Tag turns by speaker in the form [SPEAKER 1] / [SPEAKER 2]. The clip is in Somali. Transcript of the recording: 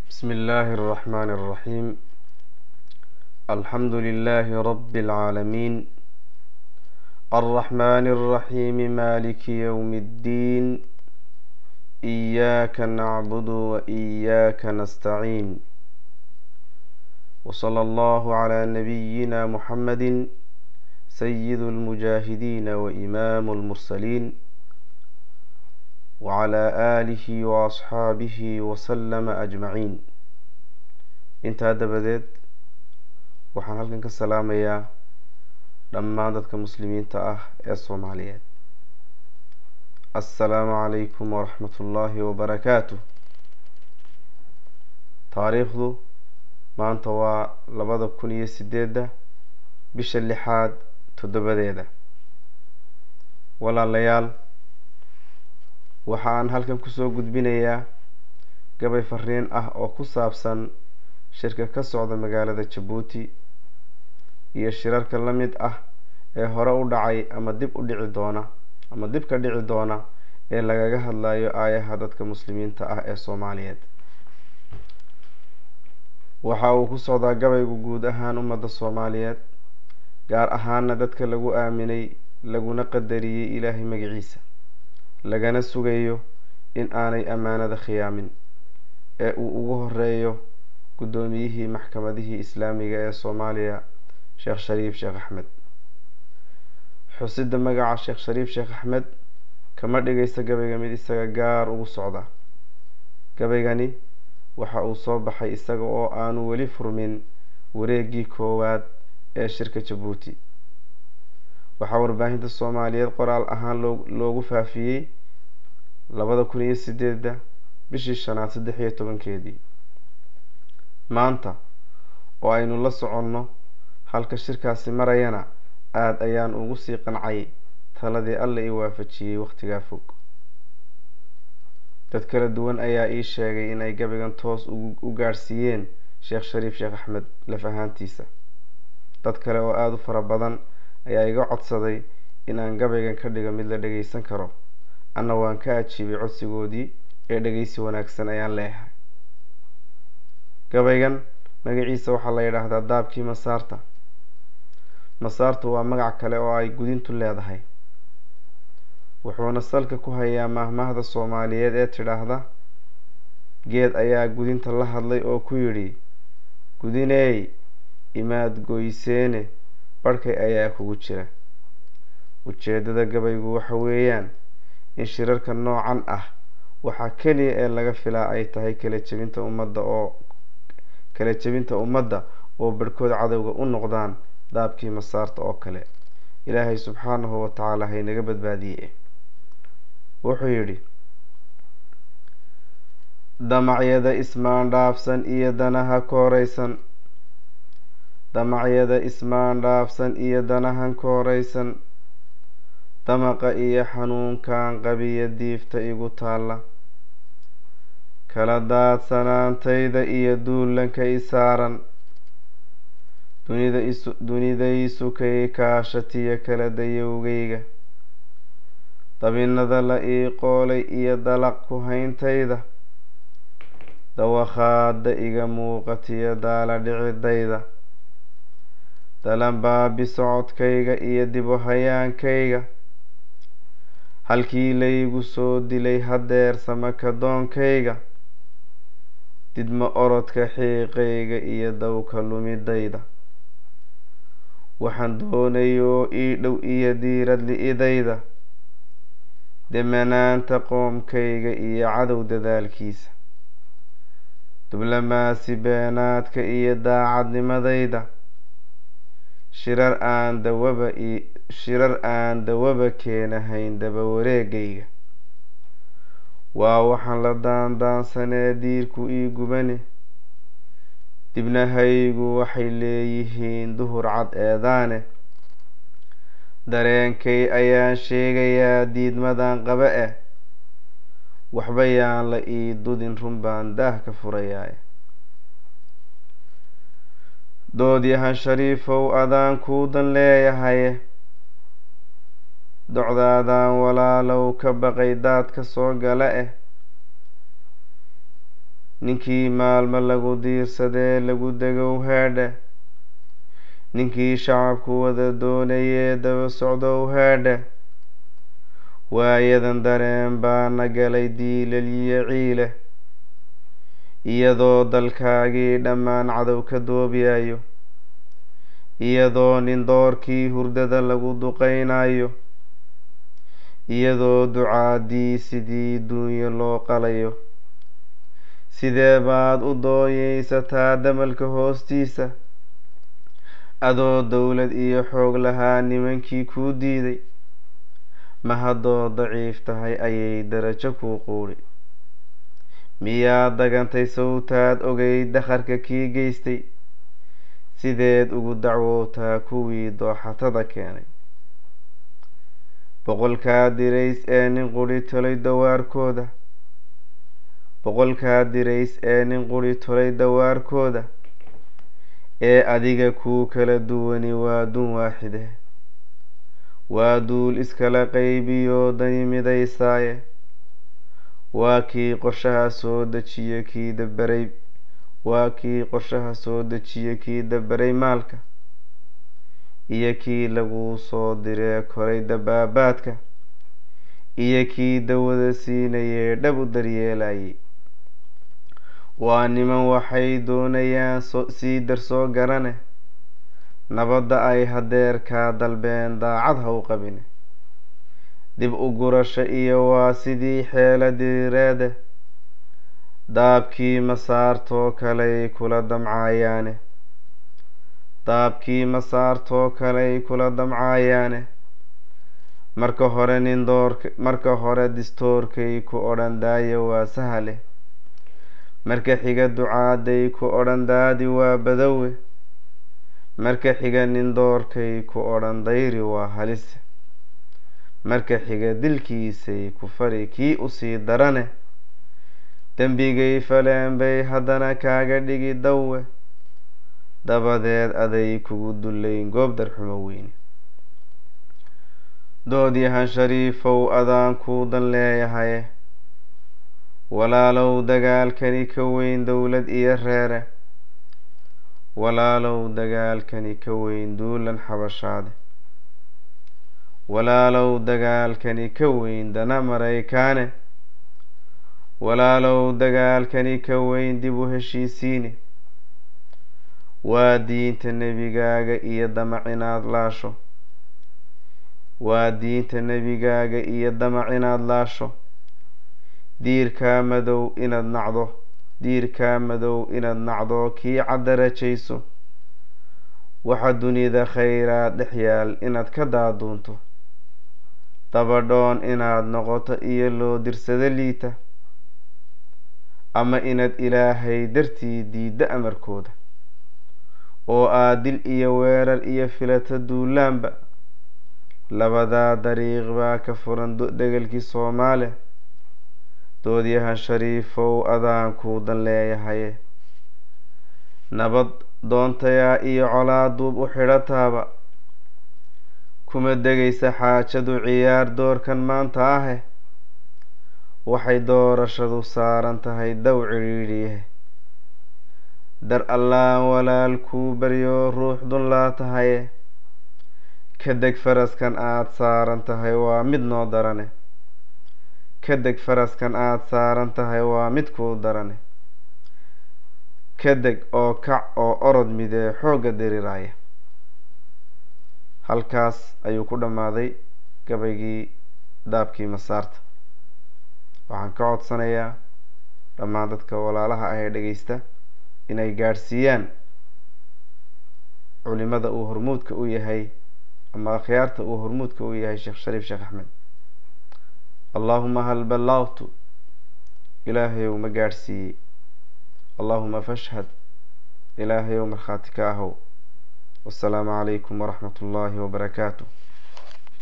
[SPEAKER 1] بسم الله الرحمن الرحيم الحمد لله رب العالمين الرحمن الرحيم مالك يوم الدين إياك نعبد وإياك نستعين وصلى الله على نبينا محمد سيد المجاهدين وإمام المرسلين وعلى آله وأصحaabihi وسلم أجمعين intaa dabadeed waxaan halkan ka salaamayaa dhammaan dadka muslimiinta ah ee soomaaliyeed assalaamu calaykum waraxmat ullaahi wabarakaatu taariikhdu maanta waa labada kun iyo sideedda bisha lixaad toddobadeeda walaalayaal waxa aan halkan kusoo gudbinayaa gabay fariin ah oo ku saabsan shirka ka socda magaalada jabuuti iyo shirarka la mid ah ee hore u dhacay ama dib u dhici doona ama dib ka dhici doona ee lagaga hadlayo aayaha dadka muslimiinta ah ee soomaaliyeed waxa uu ku socdaa gabaygu guud ahaan ummadda soomaaliyeed gaar ahaana dadka lagu aaminay laguna qadariyey ilaahay magaciisa lagana sugayo in aanay ammaanada khiyaamin ee uu ugu horeeyo guddoomiyihii maxkamadihii islaamiga ee soomaaliya sheekh shariif sheekh axmed xusidda magaca sheekh shariif sheekh axmed kama dhigaysa gabayga mid isaga gaar ugu socda gabaygani waxa uu soo baxay isaga oo aanu weli furmin wareeggii koowaad ee shirka jabuuti waxaa warbaahinta soomaaliyeed qoraal ahaan loo loogu faafiyey labada kun iyo sideedda bishii shanaad saddex iyo tobankeedii maanta oo aynu la soconno halka shirkaasi marayana aada ayaan ugu sii qancay taladii alla ii waafajiyey wakhtigaa fog dad kala duwan ayaa ii sheegay in ay gabaygan toos u gaadhsiiyeen sheekh shariif sheekh axmed laf ahaantiisa dad kale oo aada u fara badan ayaa iga codsaday in aan gabaygan ka dhigo mid la dhageysan karo anna waan ka ajiibay codsigoodii ee dhegeysi wanaagsan ayaan leeyahay gabaygan magaciisa waxaa la yidhaahdaa daabkii masaarta masaartu waa magac kale oo ay gudintu leedahay wuxuuna salka ku hayaa maahmaahda soomaaliyeed ee tidhaahda geed ayaa gudinta la hadlay oo ku yidhi gudineey imaad goyseene barhkay ayaa kugu jira ujeeddada gabaygu waxa weeyaan in shirarka noocan ah waxaa keliya ee laga filaa ay tahay kala jebinta ummadda oo kala jebinta ummadda oo barhkood cadowga u noqdaan daabkii masaarta oo kale ilaahay subxaanahu wa tacaala haynaga badbaadiye wuxuu yidhi damacyada ismaandhaafsan iyo danaha kooreysan damacyada ismaandhaafsan iyo danahan kooreysan damaqa iyo xanuunkan qabiya diifta igu taalla kala daadsanaantayda iyo duulanka i saaran dunida isu dunidaysukay kaashatiyo kala dayowgayga dabinada la ii qoolay iyo dalaq ku hayntayda dawakhaada iga muuqatiyo daala dhicidayda dalanbaabi socodkayga iyo dibu hayaankayga halkii laygu soo dilay hadeer samakadoonkayga didma orodka xiiqayga iyo dawka lumidayda waxaan doonayoo ii dhow iyo diirad li-idayda demanaanta qoomkayga iyo cadow dadaalkiisa dublamaasi beenaadka iyo daacadnimadayda shirar aan dawaba shirar aan dawaba keenahayn daba wareegayga waa waxaan la daandaansanee diirku ii gubane dibnahaygu waxay leeyihiin duhur cad eedaane dareenkay ayaan sheegayaa diidmadan qaba eh waxba yaan la ii dudin run baan daah ka furayaa doodyahan shariifow adaan kuudan leeyahaye docdaadaan walaalow ka baqay daadka soo gala eh ninkii maalmo lagu diirsadee lagu degow heedhe ninkii shacabku wada doonayee daba socdow heedhe waayadan dareen baana galay diilaliyo ciile iyadoo dalkaagii dhammaan cadow ka doobiyayo iyadoo nin doorkii hurdada lagu duqaynayo iyadoo ducaadii sidii duunyo loo qalayo sidee baad u dooyeysataa damalka hoostiisa adoo dowlad iyo xoog lahaa nimankii kuu diiday ma haddoo daciif tahay ayay darajo kuu quudhi miyaad dagantay sawtaad ogay dakharka kii geystay sideed ugu dacwootaa kuwii dooxatada keenay boqolkaa dirays ee nin quri tolay dawaarkooda boqolkaa dirays ee nin quri tolay dawaarkooda ee adiga kuu kala duwani waa dun waaxide waa duul iskala qaybiyo dani midaysaaye waa kii qorshaha soo dejiye kii daberay waa kii qorshaha soo dejiye kii daberay maalka iyo kii lagu soo diree koray dabaabaadka iyo kii dawada siinayee dhab u daryeelayay waa niman waxay doonayaan sii darsoo garane nabadda ay hadeer kaa dalbeen daacad ha u qabine dib u gurasho iyo waa sidii xeela diriireede daabkii masaartoo kaley kula damcaayaane daabkii masaartoo kaley kula damcaayaane marka hore nin doork marka hore distoorkay ku odhan daaya waa sahale marka xiga ducaaday ku odhan daadi waa badowe marka xiga nin doorkay ku odhan dayri waa halise marka xiga dilkiisay ku fari kii usii darane dembigay faleen bay haddana kaaga dhigi dawe dabadeed aday kugu dullayn goob darxumo weyne doodyahan shariifow adaan kuu dan leeyahaye walaalow dagaalkani ka weyn dowlad iyo reere walaalow dagaalkani ka weyn duulan xabashaade walaalow dagaalkani ka weyn dana maraykaane walaalow dagaalkani ka weyn dib u heshiisiine waa diinta nebigaaga iyo damac inaad laasho waa diinta nebigaaga iyo damac inaad laasho diirkaa madow inaad nacdo diirkaa madow inaad nacdo kii caddarajayso waxa dunida khayraad dhex yaal inaad ka daaduunto dabadhoon inaad noqoto iyo loo dirsado liita ama inaad ilaahay dartii diiddo amarkooda oo aad dil iyo weerar iyo filato duulaanba labadaa dariiq baa ka furan degelkii soomaaliya doodyahan shariifow adaan kuu dan leeyahaye nabad doontayaa iyo colaaduub u xidhataaba kuma degaysa xaajadu ciyaar doorkan maanta ahe waxay doorashadu saaran tahay dow cidhiidhiyahe dar allaan walaal kuu baryo ruux dun laa tahaye ka deg faraskan aada saaran tahay waa mid noo darane ka deg faraskan aada saaran tahay waa mid kuu darane ka deg oo kac oo orod midee xoogga diriraya halkaas ayuu ku dhammaaday gabaygii daabkii masaarta waxaan ka codsanayaa dhammaan dadka walaalaha ah ee dhegeysta inay gaadhsiiyaan culimada uu hormuudka u yahay ama akhyaarta uu hormuudka u yahay sheekh shariif sheekh axmed allaahuma hal ballaqtu ilaahayow ma gaadhsiiyey allaahuma fashhad ilaahayow markhaati ka ahow wasalaamu calaykum waraxmat ullaahi wabarakaatu